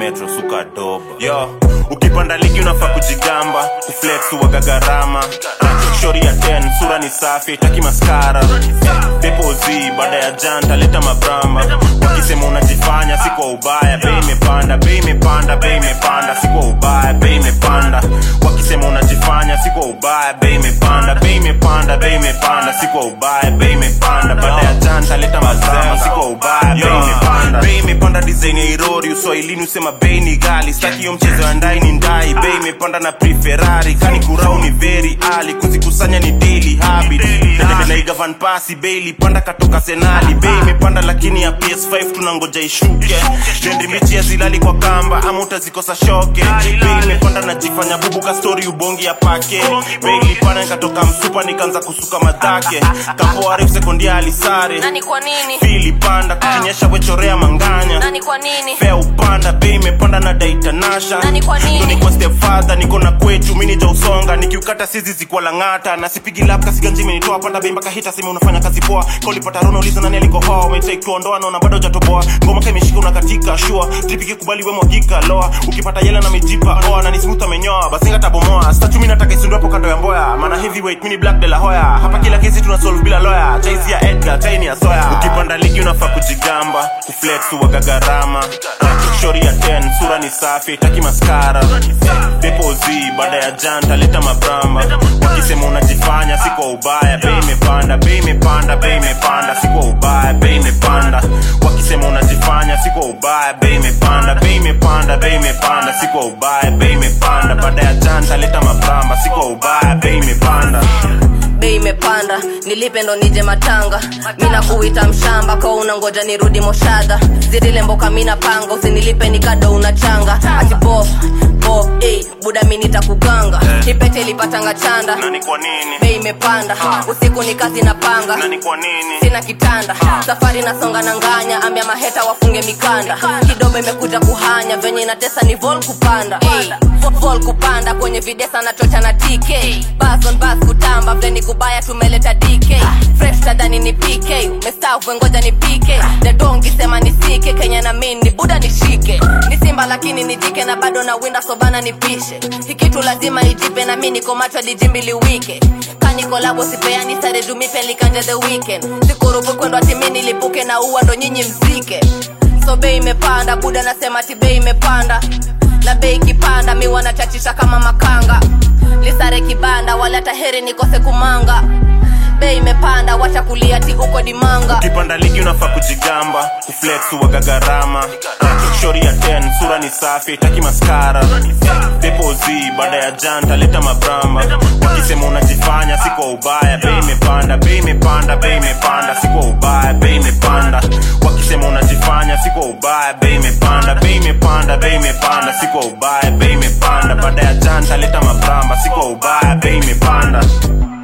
metro suka doba yo ukipanda ligi unafaa kujigamba kuflex uwaga gharama Ah, shori ya 10 sura ni safi taki maskara depozi baada ya janta leta mabramba wakisema unajifanya si kwa ubaya bei imepanda bei imepanda bei imepanda si kwa ubaya bei imepanda wakisema unajifanya si kwa ubaya bei imepanda bei imepanda bei imepanda si kwa ubaya bei imepanda baada ya janta leta mabramba si kwa ubaya bei imepanda bei imepanda design ya irori uswahilini usema bei ni gali staki hiyo mchezo ya ndai ni ndai bei imepanda na preferari kani kurau ni very ali kuzikusanya ni daily habit naigavan pasi bei ilipanda katoka senali bei imepanda lakini ya ps5 tunangoja ishuke trendi mbichi ya zilali kwa kamba ama utazikosa shoke bei imepanda najifanya bubu ka story ubongi ya pake bei ilipanda nikatoka msupa nikaanza kusuka madhake kapo arif sekondia alisare nani kwa nini fili panda kukinyesha wechorea manganya nani kwa nini fea upanda bei imepanda na daitanasha Nani kwa nini? Ndo niko step father niko na kwetu mini ja usonga nikiukata sizi zikuwa lang'ata na sipigi lap kasiganji imenitoa panda bei mpaka hita sema unafanya kazi poa kaulipata rono uliza nani alikohoa umetake tuondoa naona bado jatoboa ngoma ka imeshika unakatika shua tripiki kubali we mwagika loa ukipata yela na mijipa oa na ni smooth amenyoa basinga tabomoa statu mimi nataka isundu hapo kando ya mboya maana heavyweight mini black de la hoya hapa kila kesi tuna solve bila lawyer chaisi ya Edgar chaini ya soya ukipanda ligi unafaa kujigamba kuflex uwaga gharama shori ya 10 sura ni safi taki maskara depozi baada ya janta leta mabramba wakisema unajifanya si kwa ubaya bei imepanda bei imepanda bei imepanda si kwa ubaya bei imepanda wakisema unajifanya si kwa ubaya bei imepanda bei imepanda bei imepanda si kwa ubaya bei imepanda baada ya janta leta mabramba si kwa ubaya bei imepanda bei imepanda nilipe ndo nije matanga mina kuita mshamba kwa unangoja nirudi moshadha zirile mboka mina panga usinilipe nikado unachanga ati bof bof ey, buda mi nitakuganga kipete ilipatanga chanda na ni kwa nini bei imepanda usiku ni kazi na panga na ni kwa nini sina kitanda safari nasonga na nganya ambia maheta wafunge mikanda kidogo imekuja kuhanya venye inatesa ni vol kupanda Ey, vol kupanda kwenye videsa na chocha na tk bas on bas kutamba vile ni kubaya tumeleta dk fresh tadhani ni pk umestafu ngoja ni pk dedongi sema ni sike kenya na mindi buda nishike ni simba lakini ni jike na bado na winda sobana nipishe hikitu lazima ijipe na mi niko macho lijimbili wike kanikolabo sipeani sare jumipe likanja the weekend sikurubu kwendwa timi nilipuke na uwa ndo nyinyi mzike so bei imepanda buda nasema ti bei imepanda na bei ikipanda mi wanachachisha kama makanga lisare kibanda wala taheri nikose kumanga bei imepanda wacha kulia ti uko dimanga ukipanda ligi unafaa kujigamba kuflex uwaga gharama shori ya 10 sura ni safi taki maskara depozi baada ya janta leta mabramba wakisema unajifanya si kwa ubaya bei imepanda bei imepanda bei imepanda si kwa ubaya bei imepanda wakisema unajifanya si kwa ubaya bei imepanda bei imepanda bei imepanda si kwa ubaya bei imepanda baada ya janta leta mabramba si kwa ubaya bei imepanda